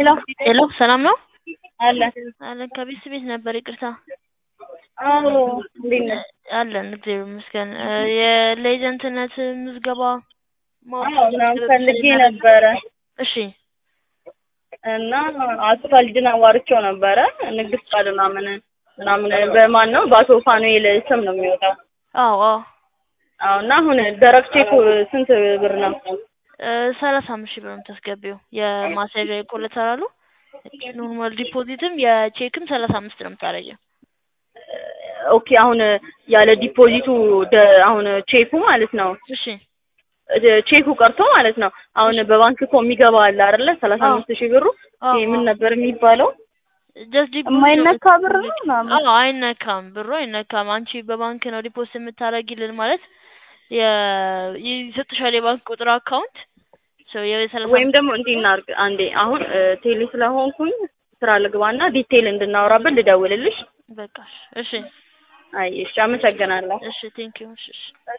ሄሎ ሄሎ ሰላም ነው አለ አለን ከቤት ቤት ነበር ይቅርታ አዎ እንዴት ነህ? አለን እግዚአብሔር ይመስገን እ የሌጀንትነት ምዝገባ ማወቅ አዎ ምናምን ፈልጌ ነበረ እሺ እና አስፋ ልጅን አዋርቼው ነበረ ንግድ ፍቃድ ምናምን ምናምን በማን ነው በአቶ ፋኑኤል ስም ነው የሚወጣው አዎ አዎ አዎ እና አሁን ደረቅ ቼክ ስንት ብር ነው? እ ሰላሳ አምስት ሺህ ብር ነው የምታስገቢው የማስያዣ የኮሌተራሉ ኖርማል ዲፖዚትም የቼክም ሰላሳ አምስት ነው የምታደርጊው ኦኬ አሁን ያለ ዲፖዚቱ ደ- አሁን ቼኩ ማለት ነው እሺ እ ቼኩ ቀርቶ ማለት ነው አሁን በባንክ እኮ የሚገባ አለ አይደለ ሰላሳ አምስት ሺህ ብሩ አዎ ይሄ ምን ነበር የሚባለው ጀስት ዲፖዚት የማይነካ ብር ነው ምናምን አዎ አይነካም ብሩ አይነካም አንቺ በባንክ ነው ዲፖዚት የምታደርጊልን ማለት የ ይሰጥሻል የባንክ ቁጥር አካውንት ሶ የሰላሳ ወይም ደግሞ እንዲህ እናድርግ አንዴ አሁን እ ቴሌ ስለሆንኩኝ ስራ ልግባና ዲቴይል እንድናወራበት ልደውልልሽ በቃ እሺ አይ እሺ አመሰግናለሁ እሺ ቴንኪው እሺ እሺ